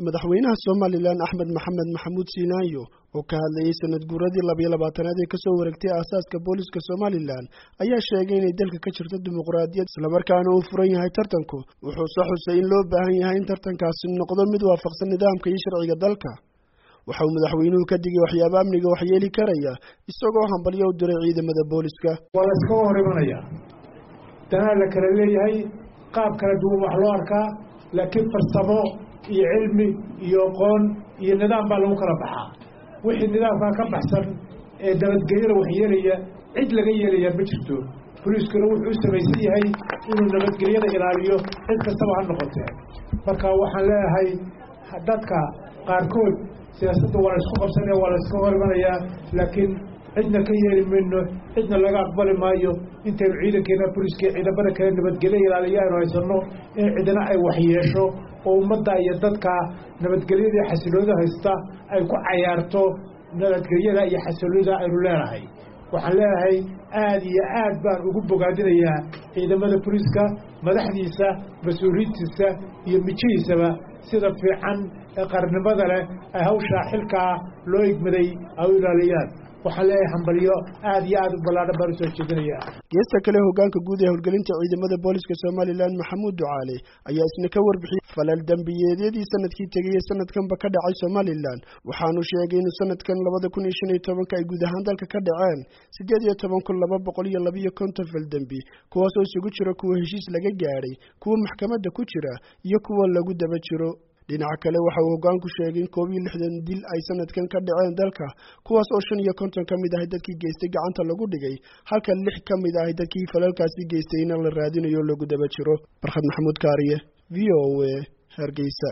madaxweynaha somalilan axmed maxamed maxamuud siinaayo oo ka hadlayey sanad guuradii labiyo labaatanaad ee kasoo wareegtay aasaaska booliska somalilan ayaa sheegay inay dalka ka jirto dimuqraadiyad islamarkaana uu furan yahay tartanku wuxuuse xusay in loo baahan yahay in tartankaasi noqdo mid waafaqsan nidaamka iyo sharciga dalka waxa uu madaxweynuhu ka digay waxyaaba amniga waxyeeli karaya isagoo hambalyo u diray ciidamada booliska waa la iskaga hor imanaya danaa la kala leeyahay qaab kala duwan wax loo arkaa laakiin farsamo iyo cilmi iyo aqoon iyo nidaam baa lagu kala baxaa wixii nidaamkaa ka baxsan ee nabadgelyada waxyeelaya cid laga yeelayaa ma jirto boliiskuna wuxuu u samaysan yahay inuu nabadgelyada ilaaliyo cid kastaba ha noqotee marka waxaan leeyahay dadka qaarkood siyaasadda waa la isku qabsanaya waa la iska hor imanayaa laakiin cidna ka yeeli mayno cidna laga aqbali maayo intaynu ciidankeena boliiska ciidamada kale nabadgelyo ilaaliya aynu haysanno in cidna ay waxyeesho oo ummadda iyo dadka nabadgelyadii xasiloonida haysta ay ku cayaarto nabadgelyada iyo xasiloonida aynu leenahay waxaan leeyahay aada iyo aad baan ugu bogaadinayaa ciidamada boliiska madaxdiisa mas-uuliyiintiisa iyo mijihiisaba sida fiican ee qarnimada leh ay hawshaa xilkaa loo igmaday ay u ilaaliyaan waxaan leeyahay hambalyo aada iyo aada u ballaadhan baan usoo jeedinaya geesta kale hogaanka guud ee howlgelinta ciidamada booliska somalilan maxamuud ducaale ayaa isna ka warbixiyey falal dembiyeedyadii sanadkii tegay ee sanadkanba ka dhacay somalilan waxaanu sheegay inuu sanadkan labada kun iyo shan iyo tobanka ay guud ahaan dalka ka dhaceen siddeed iyo toban kun laba boqol iyo labiyo konton fal dembi kuwaasoo isugu jira kuwa heshiis laga gaadhay kuwa maxkamadda ku jira iyo kuwa lagu daba jiro dhinaca kale waxa uu hoggaanku sheegay in koob iyo lixdan dil ay sanadkan ka dhaceen dalka kuwaas oo shan iyo konton ka mid ahay dadkii geystay gacanta lagu dhigay halka lix ka mid ahay dadkii falalkaasi geystayna la raadinayo lagu daba jiro barkhad maxamuud kaariye v o a hargeysa